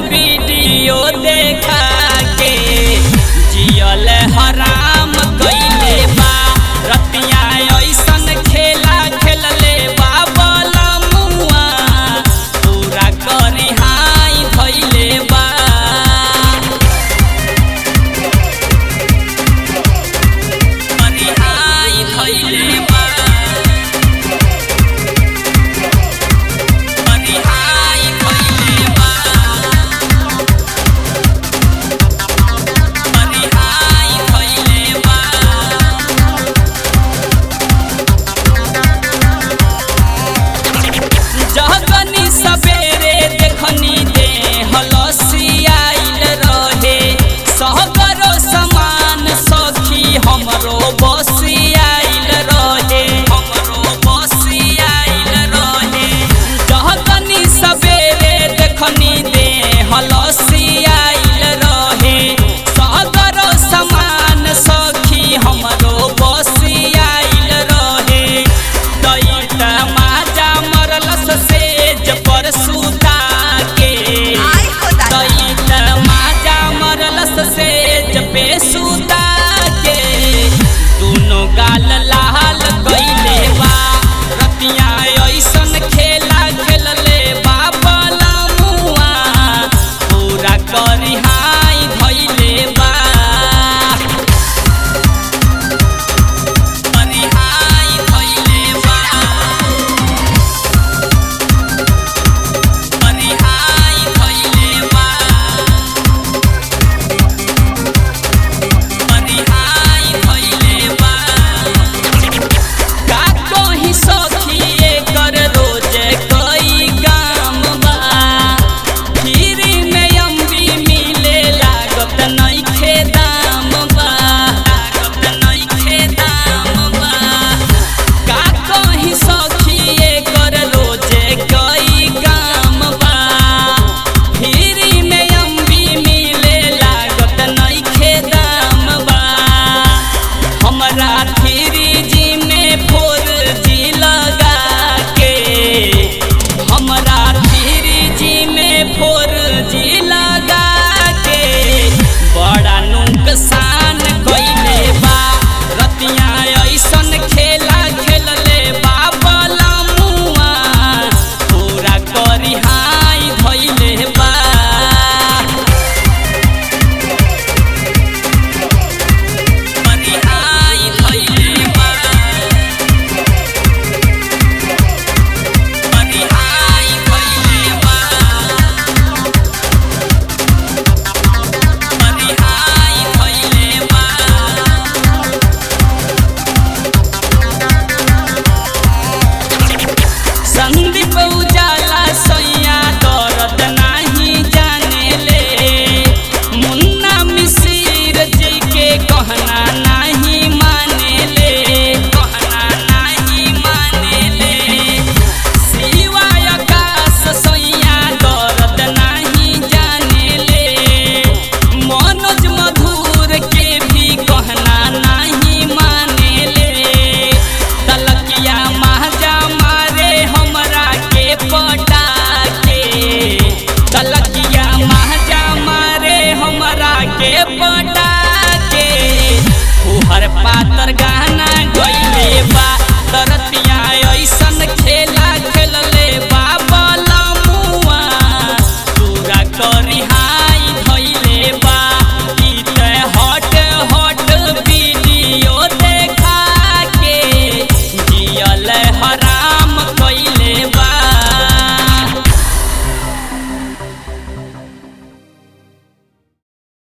video देखा के जियल हराम कइले बा रतिया ऐसन खेला खेलले बा बलमुआ पूरा करी हाई धइले बा करी हाई धइले बा करी हाई धइले बा करी हाई धइले बा जहगनी सबेरे देखनी दे हलसियाइल रहे सहगरो समान सखी हमरो बसियाइल रहे हमरो बसियाइल रहे जहगनी सबेरे देखनी दे हलसियाइल रहे सहगरो समान सखी हमरो बसियाइल रहे दैत माजा मरलस सेज पर सुता के दैत माजा मरलस सेज पे सुता के दुनो गाल लाल कइले बा रतिया ऐसन खेला खेलले बा बलमुआ पूरा करी हाई धइले बा करी हाई धइले बा करी हाई धइले बा करी हाई धइले बा का कहीं सखी एकर रोज कई काम बा फिर में अम्बी मिले लागत नइखे दाम बा लागत नइखे दाम बा का कहीं सखी एकर रोज कई काम बा फिर में अम्बी मिले लागत नइखे दाम बा हमरा थ्री जी में फोर जी लगा के हमरा थ्री जी में फोर जी लगा के बड़ा नुकसान कइले बा रतिया ऐसन खेला खेलले बा बलमुआ पूरा करी हाई धइले बा करी हाई धइले बा करी हाई धइले बा करी हाई धइले बा संदीप उजाला सैया दर्द नाही जाने ले मुन्ना मिसिर जी के कहना नहीं माने ले कहना नहीं माने ले शिवाय आकाश सैया दर्द नहीं जाने ले मनोज मधुर के भी कहना नहीं माने ले तलकिया महजा मारे हमरा के पटा के तलकिया महजा मारे हमरा के पटा के फुहर पातर गाना गइले बा तरतिया ऐसन खेला खेलले बा बलमुआ पूरा करी हाई धइले बा ई ते हट हट वीडियो देखा के जियल हराम कइले बा